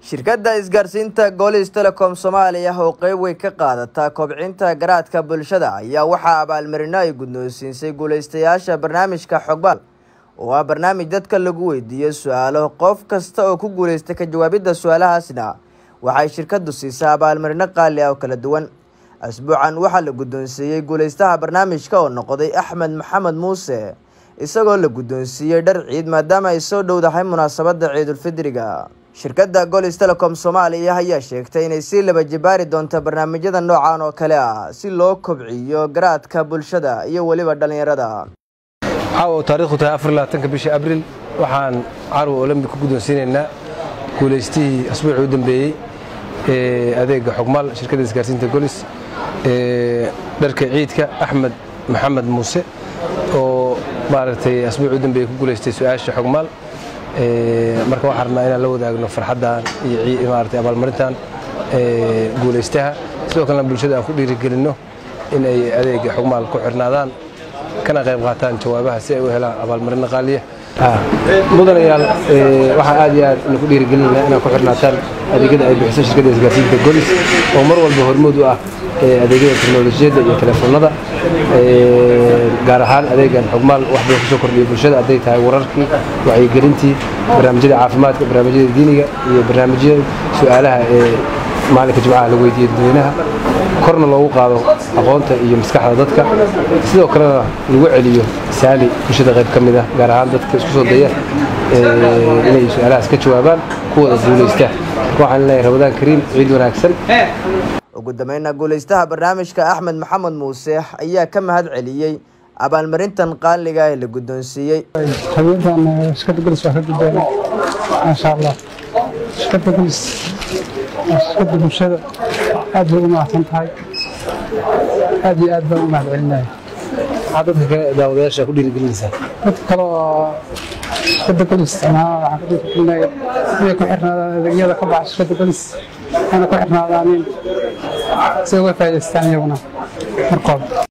shirkadda isgaarsiinta goolis telecom soomaaliya oo qeyb weyn ka qaadata kobcinta garaadka bulshada ayaa waxaa abaalmarino ay guddoonsiisay guuleystayaasha barnaamijka xogbaal oo ah barnaamij dadka lagu weydiiyo su-aalo qof kasta oo ku guuleysta ka jawaabidda su-aalahaasna waxay shirkaddu siisaa abaalmarino qaali ah oo kala duwan asbuucan waxaa la guddoonsiiyey guuleystaha barnaamijka oo noqday axmed maxamed muuse isagoo la guddoonsiiyey dhar ciid maadaama ay soo dhowdahay munaasabadda ciidulfidriga shirkadda golis telecom soomaaliya ayaa sheegtay inay sii laba jibaari doonto barnaamijyada noocan oo kale ah si loo kobciyo garaadka bulshada iyo weliba dhallinyarada caawa taarikhdu tahay afarlaatanka bisha abril waxaan carwa olombi ku guddoonsiinaynaa guulaystihii asbuucii u dambeeyey ee adeega xogmaal shirkadda isgaarsiinta golis ee dharka ciidka axmed maxamed muuse oo maaragtay asbuucii u dambeeyey ku guulaystay su-aasha xogmaal marka waxaan rabnaa inaan la wadaagno farxaddan iyo maaragtay abaalmarintan guulaystaha sidoo kalena bulshada aan ku dhiirigelinno in ay adeega xogmaal ku xirnaadaan kana qayb qaataan jawaabaha si ay u helaan abaalmarino qaaliya mudanayaal waxaan aad iyo aad ku dhiirigelinayna inaad ku xirnaataan adeegyada ay bixiso shirkadda isgaarsiinta golis oo mar walba hormood u ah adeegyada teknolojiyadda iyo telefoonada gaar ahaan adeegan xogmaal wax badan kusoo kordhiya bulshada hadday tahay wararkii wacyigelintii barnaamijyada caafimaadka barnaamijyada diiniga iyo barnaamijyada su-aalaha ee maalinka jimcaha la weydiiyo dadweynaha korna loogu qaado aqoonta iyo maskaxda dadka sidoo kalena lagu celiyo saali bulshada qayb ka mid ah gaar ahaan dadka isku soo daya inay su-aalahaas ka jawaabaan kuwada guulaysta waxaan leeyahay ramadaan kariim ciid wanaagsan ugu dambeynna guulaystaha barnaamijka axmed maxamed muuse ayaa ka mahad celiyey abaalmarintan qaaliga ee la guddoonsiiyey habeentan shirkadda golis waa ka guddoonay maasha allah shirkadda golis waa shirkadda bulshada aad bay u mahadsan tahay aad iyo aad baan u mahad celinaya maxaa dadka kale daawadayaasha ku dhiirigelinaysaa dadka kale oo shirkadda golis isticmaala waxaan ku dhiirigelinaya inay ku xirnaadaan adeegyada ka baxa shirkadda golis ana ku xirnaadaanin si uga faa'idaystaan iyaguna markooda